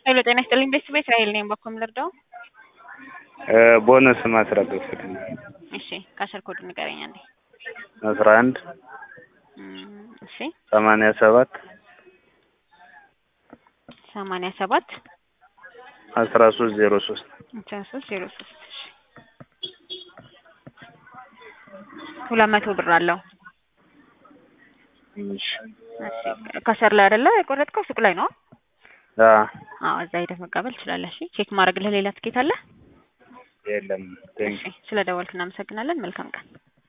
ሄሎ ጤና ይስጥልኝ ቤተሰብ እስራኤል ነኝ። በኮም ልርዳው? ቦነስ ማስራት ወስድልኝ። እሺ ካሸር ኮድ ንገረኝ አንዴ። አስራ አንድ እም፣ እሺ ሰማንያ ሰባት ሰማንያ ሰባት አስራ ሶስት ዜሮ ሶስት አስራ ሶስት ዜሮ ሶስት እሺ ሁለት መቶ ብር አለው። እሺ እሺ ካሸር ላይ አይደለ የቆረጥከው ሱቅ ላይ ነው? አ አዎ እዛ ሄደህ መቀበል ትችላለህ። እሺ ቼክ ማድረግልህ ሌላ ትኬት አለ? የለም ቴንክ እሺ ስለ ደወልክ እናመሰግናለን። መልካም ቀን